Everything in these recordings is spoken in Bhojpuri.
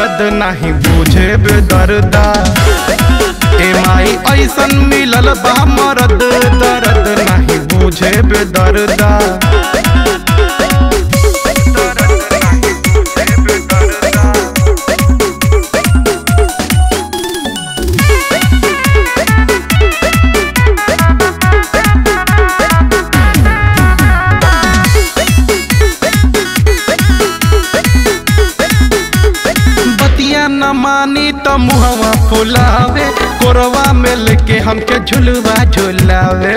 दर्द नहीं बुझे बेदर्दा ए माई ऐसन मिलल बा मरद दर्द नहीं बुझे बेदर्दा बतिया न मानी त मुहवा फुलावे कोरवा में लेके हमके झुलवा झुलावे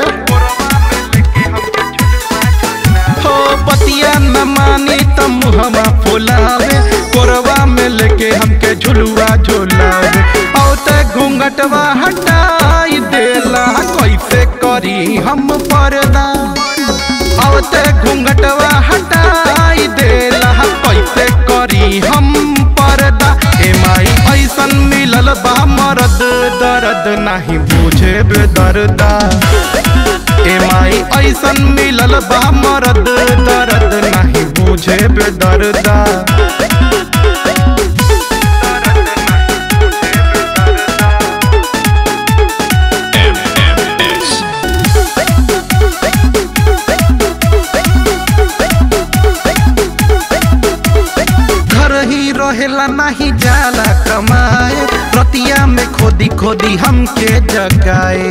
हो बतिया न मानी त मुहवा फुलावे कोरवा में लेके हमके झुलवा झुलावे औ ते घूंघटवा हटाई देला कैसे करी हम पर्दा औ ते घूंघटवा हटाई देला कैसे करी हम पर्दा ए माई ऐसन मिलल बा मरद दर्द नहीं बुझे बेदर्दा ए माई ऐसन मिलल बा मरद दर्द नहीं बुझे बेदर्दा घर ही रहेला नहीं जाला कमाए रतिया में खोदी खोदी हमके जगाए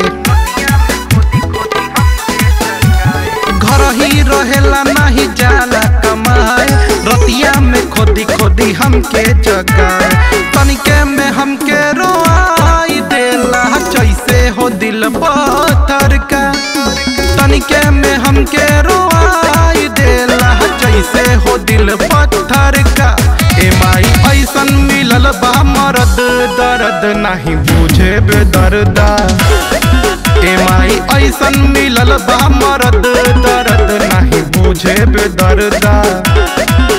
घर ही रहेला नहीं जाला कमाए रतिया में खोदी खोदी हमके जगाए तनिके में हमके रोआई देला जैसे हो दिल पत्थर का तनिके में हमके रोआई देला जैसे हो दिल पत्थर का ए माई ऐसन मिलल बा मरद दर्द नहीं बुझे बेदर्दा ए माई ऐसन मिलल बा मरद दर्द नहीं बुझे बेदर्दा